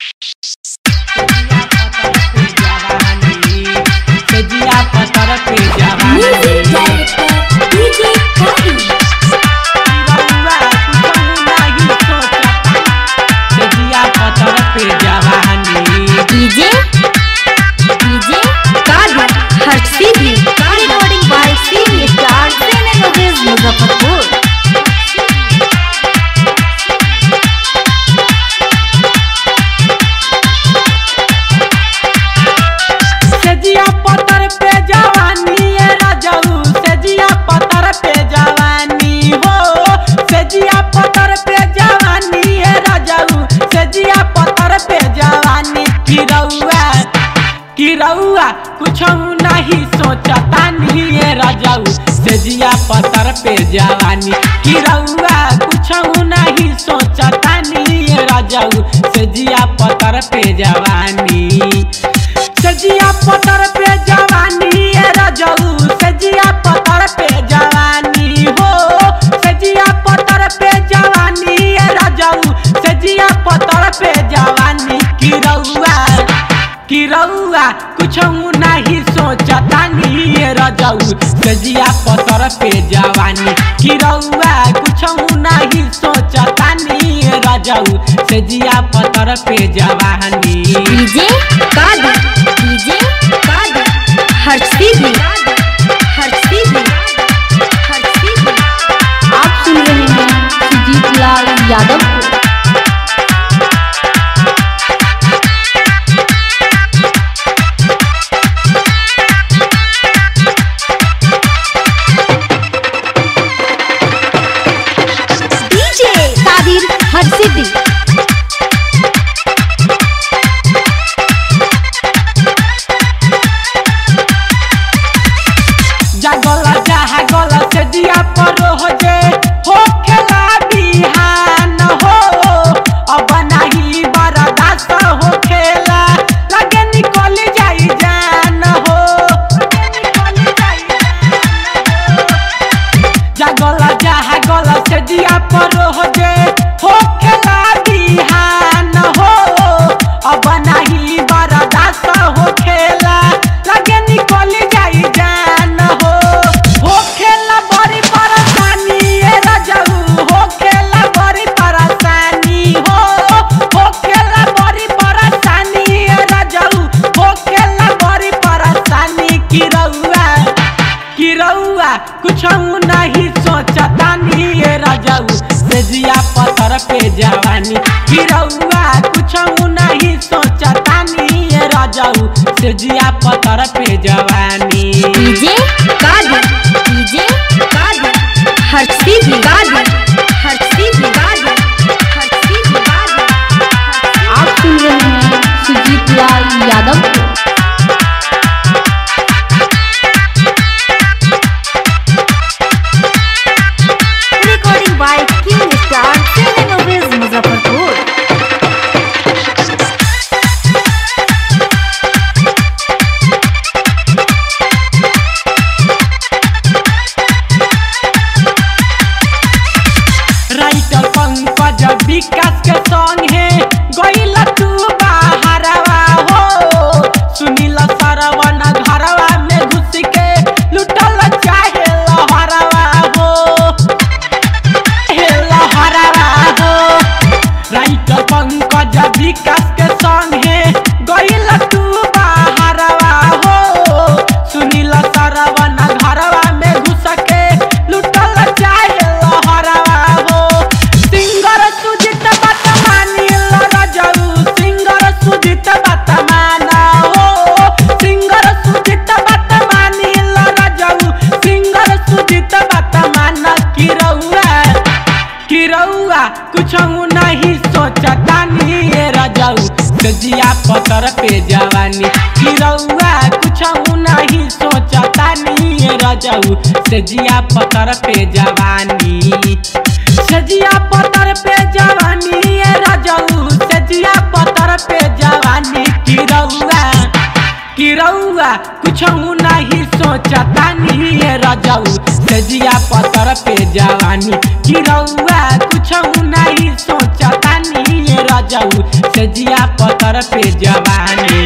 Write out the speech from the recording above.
Music director DJ Kavi. DJ DJ Kavi. Harshidi. Recording by Siri Star Cinemovies Muzaffarpur. सजिया पतर पे जवानी ए राजाऊ सजिया पतर पे जवानी हो सजिया पतर पे जवानी ए राजाऊ सजिया पतर पे जवानी किरौआ किरौआ कुछ नहीं सोचता नहीं ए राजाऊ सजिया पतर पे जवानी किरौआ कुछ नहीं सोचता नहीं ए राजाऊ सजिया पतर पे जवानी सजिया पतर पे जवानी ए रजऊ सजिया पतर पे जवानी हो सजिया पतर पे जवानी ए रजऊ सजिया पतर पे जवानी किरौआ किरौआ कुछ नहीं सोचता नहीं ए रजऊ सजिया पतर पे जवानी किरौआ कुछ नहीं सोचता नहीं ए रजऊ सजिया पतर पे जवानी DJ Kavi. DJ Kavi. Harshidi. Harshidi. Harshidi. आप सुन रहे हैं सुजीत लाल यादव को DJ Kadir Harshidi. जगल जहा गल से दिया पर हो जे हो खेला बिहान हो अब नहीं बरदास हो खेला लगे निकल जाई जान हो जगल जहा गल से दिया पर हो जे हो खेला बिहान हो अब नहीं बरदास हो खेला लगे निकल जाई जान हो हो खेला बड़ी परेशानी ए रजऊ हो खेला बड़ी परेशानी हो हो खेला बड़ी परेशानी ए रजऊ हो खेला बड़ी परेशानी की रउआ कि रउआ कुछ नहीं सोचता नहीं ये रजाऊ सेजिया पतर पे जवानी कि रउआ कुछ नहीं सोचता नहीं ये रजाऊ सेजिया पतर पे जवानी DJ Kadir. DJ Kadir. Harshidi. Kadir. Harshidi. Kadir. Harshidi. Kadir. आप सुन रहे हैं सुजीत लाल यादव को Recording by King Star Cinemovies Muzaffarpur. Writer Pankaj Vikas के संग है गइल तू बाहरवा हो सुनील सरवन घरवा में घुस के लुटल चाहे लहरवा हो हे लहरवा हो राइटर पंकज विकास के संग है गइल तू बाहरवा हो सुनील सरवन घरवा में घुस के लुटल चाहे लहरवा हो सिंगर सुजित बात मानी रजऊ सिंगर सुजित बात माना हो सिंगर सुजित बात मानी रजऊ सिंगर सुजित बात माना कि रउआ कि रउआ कुछ नहीं सोचता नहीं ये रजाऊ सजिया पतर पे जवानी कि रउआ कुछ नहीं सोचता नहीं ये रजाऊ सजिया पतर पे जवानी सजिया पतर पे जवानी ये रजाऊ सजिया पतर पे जवानी कि रउआ कि रउआ कुछ नहीं सोचता नहीं ये रजाऊ सजिया पतर पे जवानी कि रउआ कुछ नहीं सोचता नहीं ये रजाऊ सजिया पतर पे जवानी